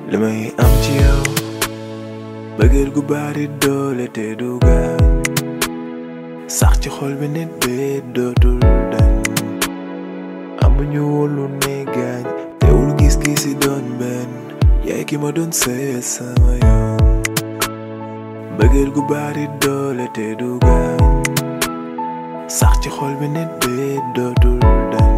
li may am ci yow bëggeel gu bari doole te du gaañ sax ci xol bi nit bi dootul dañ amuñu woon lu ne gaañ teewul gis-gis yi doon benn yaay ki ma doon seet sama yoon bëggeel gu bari doole te du gaañ sax ci xol bi nit bi dootul dañ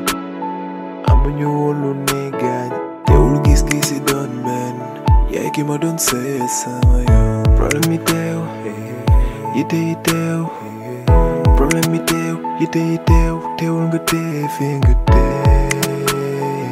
amuñu woon lu ne gaañ teewul gis-gis yi doon benn yaay ki ma doon seet sama yoon problème yi teew yite yi teew problème yi teew yite yi teew teewul nga tee fi nga tee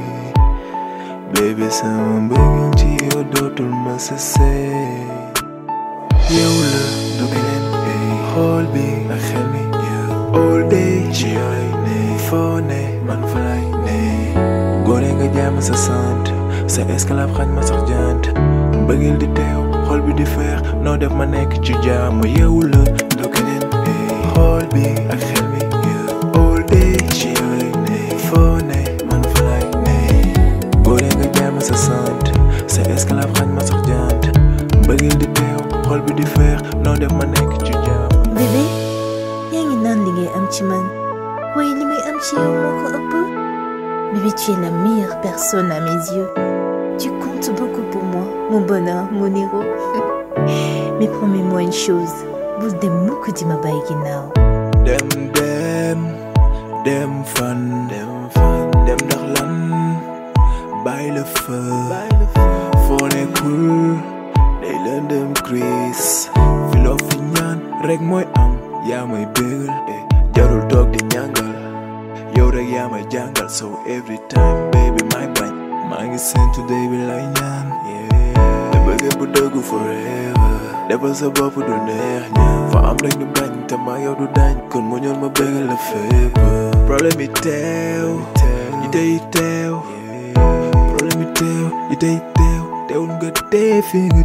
bébé sama mbëggeel ci yow dootul ma sa seey yow la du keneen xool bi ak xel mi all day ci yow lay ne foo ne man fa lay ne góore nga jaam sa sant sa esclave xañ ma sax jant mbëggeel di teew xol bi di feex noo def ma nekk ci jaamu yow la du keneen xool bi ak xel mi all day ci yow lay ne foo ne man fa lay ne góore nga jaam sa sant sa esclave xañ ma sax jant mbëggeel di teew xol bi di feex noo def ma nekk ci jaamu bébé yaa ngi naan li ngay am ci man waaye li may am ci yow moo ko ëpp bébé tu es la meilleure personne à mes yeux tu comptes beaucoup pour moi mon bonheur mon héros mais promets-moi une chose bul dem mukk di ma bàyyi ginnaaw dem dem dem fan dem fan dem ndax lan bàyyi la fa foo nekkul day lëndëm Chris fi loo fi ñaan rek mooy am yaa may bégal eh, jarul toog di ñàngal yow rek yaa may jàngal so every time baby may bañ maa ngi seen today bi lay ñaan te bëgg bu dëggu forever defal sa bopp du neex ñaan fa am rek ñu bañ te maa yow du dañ kon mu ñoon ma bégal la fépp problème yi teew yi tey teew problème yi teew yi tey teew teewul nga tee fi nga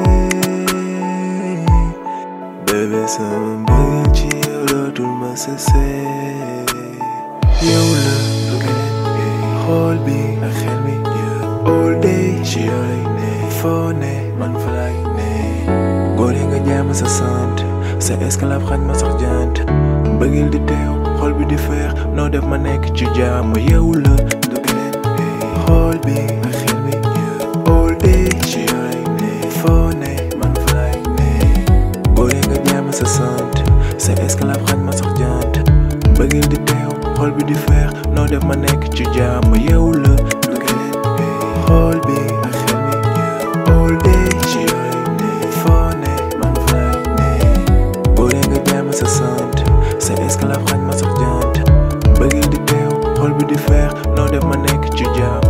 tee bébé sama mbëggeel ci yow dootul ma sesee yow la du keneen xool bi ak xel mi all day ci yow lay ne foo ne man fa lay ne góore nga jaam sa sant sa esclave xañ ma sax jant mbëggeel di teew xol bi di feex noo def ma nekk ci jaamu yow la du keneen xool bi ak xel mi all day ci yow lay ne foo ne man fa lay ne góore nga jaam sa sant sa esclave xañ ma sax jant mbëggeel di teew xol bi di feex noo def ma nekk ci jaamu yow la du keneen xool bi ak xel mi all day ci yow lay ne foo ne man fa lay ne góore nga jaam sa sant sa esclave xañ ma sax jant mbëggeel di teew xol bi di feex noo def ma nekk ci jaamu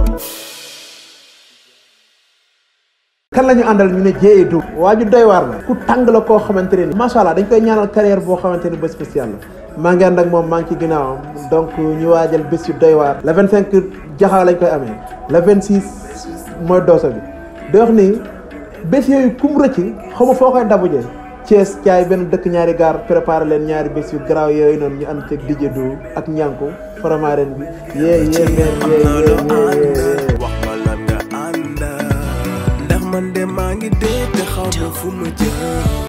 kan la ñu àndal ñu ne jéeye du waa ju doy waar la ku tàng la koo xamante ne ni macha allah dañ koy ñaanal carrière boo xamante ni ba spécial la maa ngi ànd ak moom maa ngi ci ginnaawam donc ñu waajal bés yu doy waar le 25 jaxaaw lañ koy amee le 26 mooy doosa bi di wax ni bés yooyu kum rëcc xaw ma foo koy dabujee Thiès caay benn dëkk ñaari gaar préparé leen ñaari bés yu garaaw yooyu noonu ñu ànd ceeg DJ du ak ñànku faramaaren bi yee yee meen yee yee yee wax ma lan nga ànda ndax man de maa ngi dee te xaw ma fu ma jëm